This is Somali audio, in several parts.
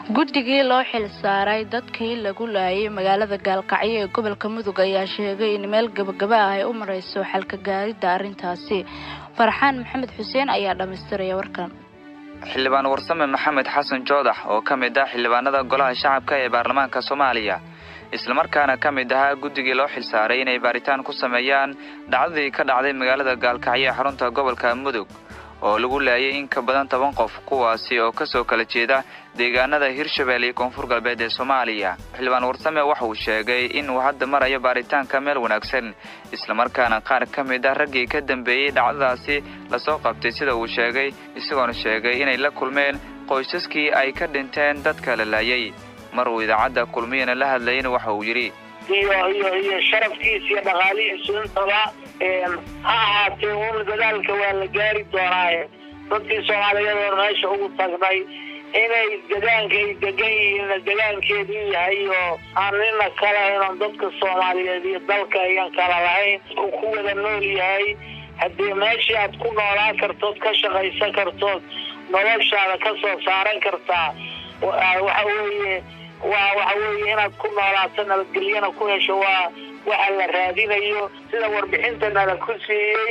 guddigii loo xil saaray dadkii lagu laayay magaalada gaalkacyo ee gobolka mudug ayaa sheegay in meel gabagaba ah ay u mareyso xalka gaaridda arrintaasi farxaan maxamed xuseen ayaa dhammaystiraya warkan xildhibaan warsame maxamed xasan joodax oo ka mid ah xildhibaanada golaha shacabka ee baarlamaanka soomaaliya islamarkaana ka mid ahaa guddigii loo xil saaray inay baaritaan ku sameeyaan dhacdadii ka dhacday magaalada gaalkacyo ee xarunta gobolka mudug oo lagu laayay in ka badan toban qof kuwaasi oo kasoo kala jeeda deegaanada hirshabelle iyo koonfur galbeed ee soomaaliya xildhibaan warsame waxa uu sheegay inuu hadda marayo baaritaanka meel wanaagsan islamarkaana qaar ka mid ah raggii ka dambeeyey dhacdadaasi lasoo qabtay sida uu sheegay isagoona sheegay inay la kulmeen qoysaskii ay ka dhinteen dadka la laayay mar uu idaacadda kulmiyana la hadlayana waxa uu yidhi iyo iyo iyo sharafkiisa iyo dhaqaalihiisu intaba ha ahaatee un dadaalka waa la gaari doonaaye dadkii soomaaliyeed oo meesha ugu tagnay inay degaanka ay degan yihiinna degaankeedii yahay oo aan nina kale inan dadka soomaaliyeed iyo dalka ayan kala lahayn uu ku wada nool yahay haddii meeshii aad ku noolaan kartood ka shaqaysan kartood noloshaada ka soo saaran kartaa waxa weeye waa waxa weeye inaad ku noolaato nabadgelyana ku hesho waa waxa la raadinayo sida warbixinta nala ku siiyey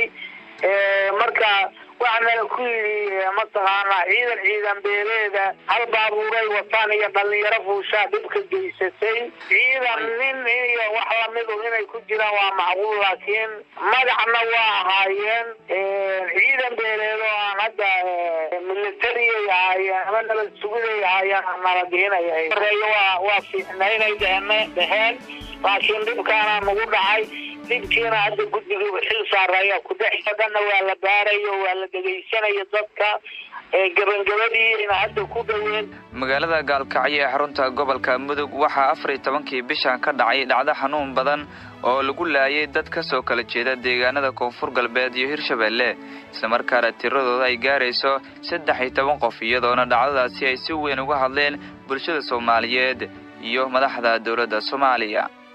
marka waxa nala ku yidhi mataqaanaa ciidan ciidan beeleeda hal baabuuray wataan iyo dhalinyaro fuushaa dhibka geysatay ciidan nin iyo wax lamidu inay ku jiraan waa macquul laakiin magacna waa ahaayeen ciidan beeleed oo aan hadda militariyay ahaayeen ama nabad sugiday ahaayeen nala dihinaya horeeyo waa waa fiicnaynay dheheen dheheen laakiin dhibkaana nagu dhacay dhibkiina hadda guddiga xil saaraya kudhex dhanna waa la baarayo waa la dhegaysanayo dadka gabangabadiina hadda ku dhoween magaalada gaalkacyo ee xarunta gobolka mudug waxaa afar iyo tobankii bishan ka dhacay dhacdo xanuun badan oo lagu laayay dad ka soo kala jeeda deegaanada koonfur galbeed iyo hirshabelle islamarkaana tiradooda ay gaarayso saddex iyo toban qof iyadoona dhacdadaasi ay si weyn uga hadleen bulshada soomaaliyeed iyo madaxda dowladda soomaaliya